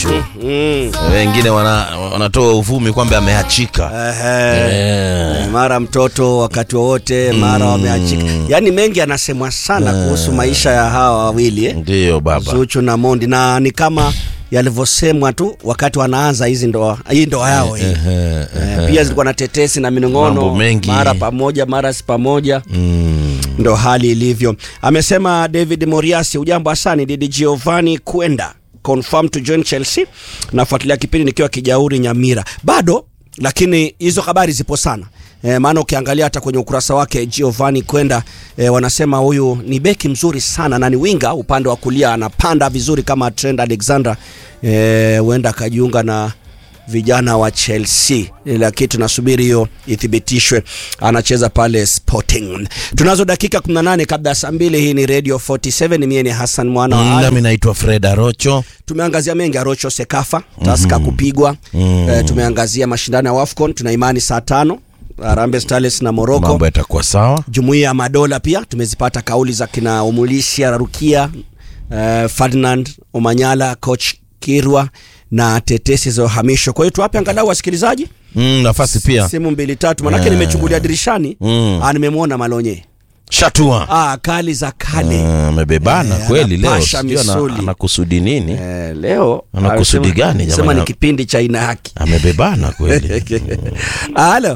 Zuchu. Mm. Wengine wana, wanatoa uvumi kwamba ameachika. Ehe. Eh. mara mtoto wakati wowote mara wameachika yaani mengi anasemwa sana kuhusu maisha ya hawa wawili eh? Ndiyo baba. Zuchu na Mondi na ni kama yalivyosemwa tu wakati wanaanza hizi ndoa hii ndoa yao hii Ehe, Eh, pia zilikuwa na tetesi na minong'ono Mambo mengi. mara pamoja mara si pamoja Mm. ndo hali ilivyo amesema david moriasi ujambo asani didi giovanni kwenda confirm to join chelsea nafuatilia kipindi nikiwa kijauri nyamira bado lakini hizo habari zipo sana E, maana ukiangalia hata kwenye ukurasa wake giovanni kwenda e, wanasema huyu ni beki mzuri sana na ni winga upande wa kulia anapanda vizuri kama trend alexander Eh, huenda akajiunga na vijana wa Chelsea, lakini tunasubiri hiyo ithibitishwe. Anacheza pale Sporting. Tunazo dakika 18 kabla ya saa mbili. Hii ni Radio 47, mimi ni Hassan mwana wa Ali. Nami naitwa Fred Arocho. Tumeangazia mengi Arocho Sekafa Taska kupigwa Mm. eh, tumeangazia mashindano ya WAFCON, tuna imani saa tano Harambee Starlets na Morocco. Mambo yatakuwa sawa. Jumuiya ya Madola pia tumezipata kauli za kina Omulisia Rukia, uh, Ferdinand Omanyala, coach Kirwa na tetesi za uhamisho. Kwa hiyo tuwape angalau wasikilizaji Mm, nafasi pia. simu mbili tatu, manake Eh. nimechungulia dirishani Mm. ah, nimemwona Malonye Shatua. ah, kali za kale Ah, Amebebana Eh, kweli leo. anapasha Sijui ana- misuli. anakusudi nini? eh, leo Ana kusudi anasema- gani Sema jamani? ni kipindi cha ina haki. Amebebana kweli. Halo,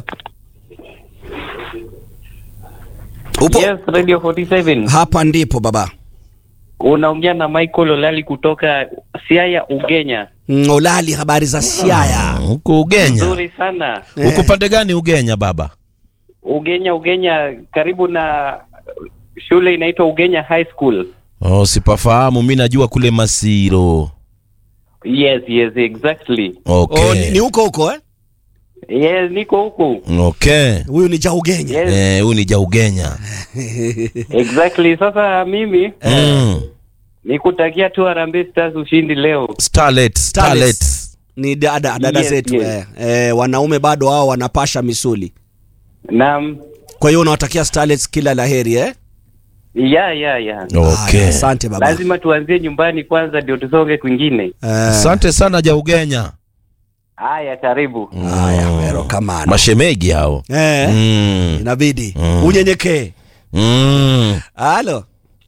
upo Yes, Radio 47. hapa? Ndipo baba Unaongea na Michael Olali kutoka Siaya, Ugenya. Mm, Olali, habari za Siaya? Huko Ugenya. Nzuri sana. Huko pande gani Ugenya baba? Ugenya, Ugenya karibu na shule inaitwa Ugenya High School. Oh, sipafahamu. Mimi najua kule Masiro. Yes, yes, exactly. Okay. Oh, ni, ni huko huko eh? Yes, niko huku. Okay. Huyu ni Jaugenya. Yes, Eh, huyu ni Jaugenya. exactly. Sasa mimi Mm. nikutakia tu Harambee Stars ushindi leo. Starlet, Starlet. ni dada dada Yes, zetu yes. eh, eh, wanaume bado hao wanapasha misuli. Naam. Kwa hiyo unawatakia Starlets kila laheri eh? Ya, ya, ya. Okay. Haya, Asante baba. Lazima tuanzie nyumbani kwanza ndio tusonge kwingine. Eh, Asante sana Jaugenya. Haya, karibu. Haya, wero kamano. Mashemegi hao. Eh, Mm. inabidi Mm. unyenyekee. Mm. Halo.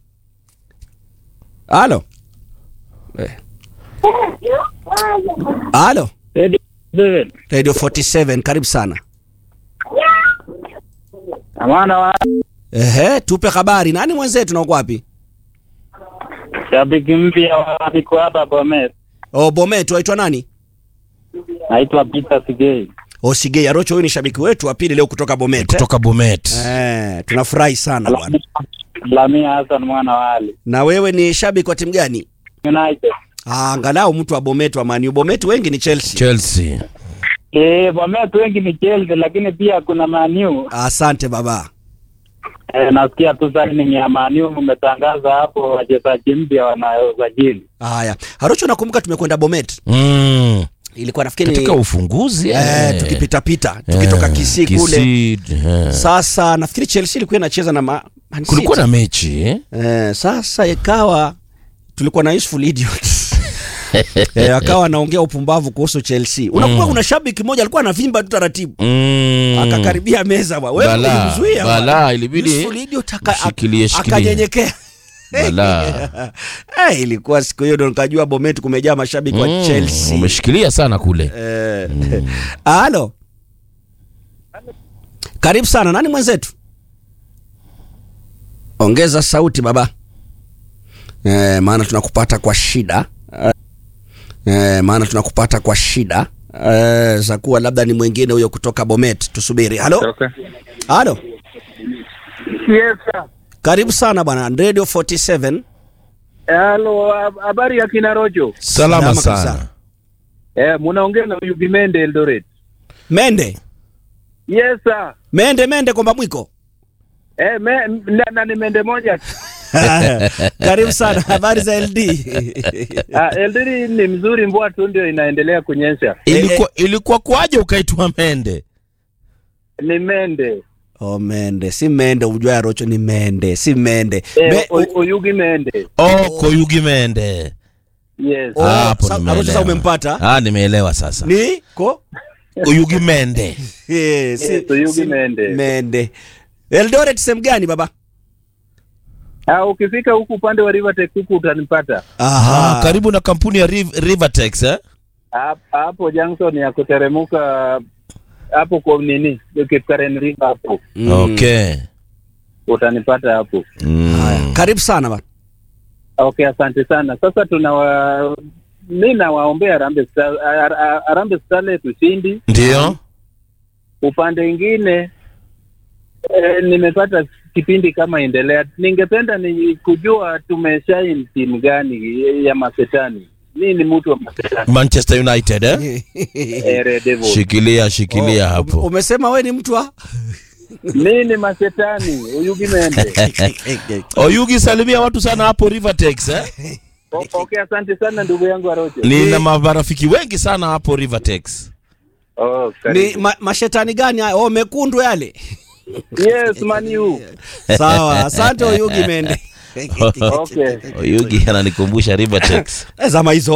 Halo. Eh. Halo. Radio 47 karibu sana. Amana wa Ehe, tupe habari. Nani mwenzetu na uko wapi? shabiki mpya wa niko hapa Bomet, Oh, Bomet waitwa nani? naitwa Peter Sigei. Osigei Arocho, huyu ni shabiki wetu wa pili leo kutoka Bomet. eh? Kutoka Bomet. Eh, tunafurahi sana bwana. Lamia Hassan mwana wa Ali Na wewe ni shabiki wa timu gani? United. Ah, angalau mtu wa Bomet wa Man U. Bomet wengi ni Chelsea. Chelsea. Eh, Bomet wengi ni Chelsea, lakini pia kuna Man U. Asante baba. Eh, nasikia tu signing ya Man U mmetangaza hapo wachezaji mpya wanaosajili. Haya. Arocho nakumbuka tumekwenda Bomet. Mm. Ilikuwa nafikiri Katika ufunguzi eh, tukipita pita tukitoka Eh, Kisii kule. Kisii, eh. Sasa nafikiri Chelsea ilikuwa inacheza na Ma- Man City. Kulikuwa na mechi eh? Eh, sasa ikawa tulikuwa na useful idiots. eh, akawa anaongea upumbavu kuhusu Chelsea. Unakumbuka kuna shabiki mmoja alikuwa anavimba tu taratibu. Mm. Akakaribia meza bwana. Wewe Balaa, ulimzuia. bwana. balaa, ilibidi Useful idiot aka- mshikilie, shikilie. akanyenyekea. Balaa. Eh, ilikuwa siku hiyo ndo nikajua Bomet kumejaa mashabiki wa Mm, Chelsea. Umeshikilia sana kule. Eh, Halo. Karibu sana. Nani mwenzetu? Ongeza sauti baba. Eh, maana tunakupata kwa shida. Eh, maana tunakupata kwa shida. Eh, za kuwa labda ni mwingine huyo kutoka Bomet. Tusubiri. Halo? Halo. Yes, sir. Karibu sana bwana. Radio 47. Hello, habari ya kina Rojo. Salama Salama sana. kabisa. Eh, munaongea na huyu Bimende Eldoret. Mende. Yes, sir. Mende mende kwamba mwiko. Eh, me, na, na ni mende moja. Karibu sana. Habari za LD. Ah, Eldoret ni mzuri, mvua tu ndio inaendelea kunyesha. Ilikuwa ilikuwa kwaje ukaitwa Mende? Ni mende. Oh, mende si mende, ujua ya Rocho ni mende, si mende Eh, Me, o- Oyugi mende. Oh, Koyugi Mende. Yes. Oh, Hapo sa- nimeelewa. Arocho sasa umempata Ah, nimeelewa sasa. ni ko Uyugi Mende. Eh, si- Yes, Oyugi si- Mende. Mende. Eldoret sehemu gani baba? Ah, ukifika huku upande wa Rivertex huku utanipata. Ah, karibu na kampuni ya Riv- Rivertex eh? Hap- Hapo junction ya kuteremuka hapo kwa nini? Kipkaren River hapo. Mm. Okay. Utanipata hapo. Mm. Haya, karibu sana bana. Okay, asante sana. Sasa tunawa mi nawaombea Harambee Star- Har- Har- Harambee Starlets ushindi. Ndio. Upande ingine eh, nimepata kipindi kama endelea. Ningependa ni kujua tumeshain timu gani ya masetani. Mi ni mtu wa masetani. Manchester United eh? Eh, Red Devils. Shikilia shikilia Oh, hapo. Umesema we ni mtu wa Mi ni masetani. Uyugi Mende. Oyugi salimia watu sana hapo Rivertex eh? O- Okay, asante sana ndugu yangu Arocho. Nina marafiki wengi sana hapo Rivertex. Oh, ni karibu. ma, mashetani gani hayo? Oh, mekundu yale. Yes, Maniu. Sawa, asante Oyugi Mende. Okay. Oyugi ananikumbusha Rivertex. Eh, Zama hizo